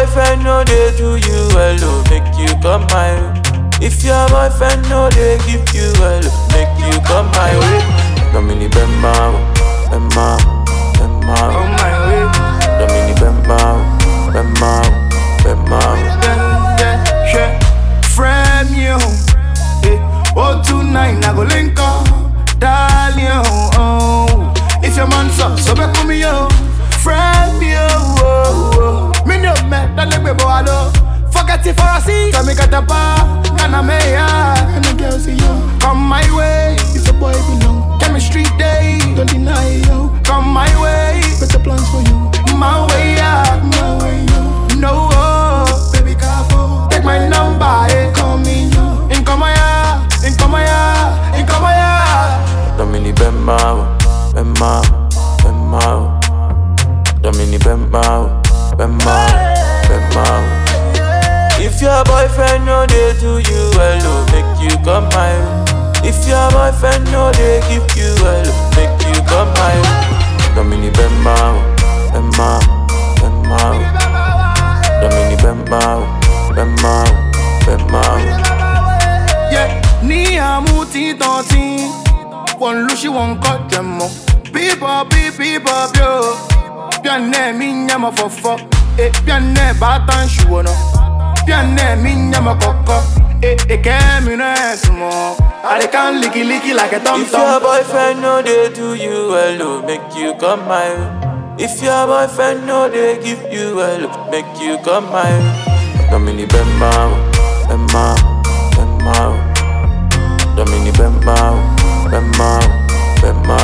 boyfriend no dey do you well, oh, make you come my way. If your boyfriend no dey give you well, oh, make you come my way. Domini Bemba, Bemba, Bemba, On my way. Domini Bemba, Bemba, Bemba. Yeah, yeah, yeah. Frame you. Eh, oh, tonight I go link up. Darling, oh. If your man's up, so back with me, yo. Frame you. Oh, oh. Me no man, that let me go hello. Forget it for a seat. Tell me got the bar. Can I make ya? And the girl see you. Come my way. If a boy belong. Chemistry day. Don't deny yo. Come my way. Better plans for you. My way, yeah. My way, yo. No, oh, baby, careful. Take my number, eh. Call me, yo. In come ya, in come ya, in come ya. Domini Bemba, Bemba, Bemba. Domini Bemba, Bemba, Bemba. If your boyfriend no dey do you well, oh, make you come my way. If your boyfriend no dey give you well, oh, make you come my way. Domini Bemba, Bemba, Bemba. Domini Bemba, Bemba, Bemba. Yeah, ni amuti tonti. One lushi one cut them mo. People, people, people, yo. Pianne mi nyama fofo. Eh, pianne batan shuono. Pianne mi nyama koko. Eh, eh, kemi no esmo. I can licky licky like a tom If your tom. boyfriend no dey do you well, oh, make you come my way. If your boyfriend no dey give you well, oh, make you come my way. Domini Bemba, Bemba, Bemba. Domini Bemba, Bemba, Bemba.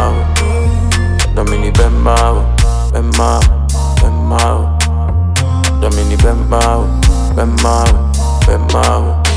Domini Bemba, Bemba, Bemba. Domini Bemba, Bemba, Bemba.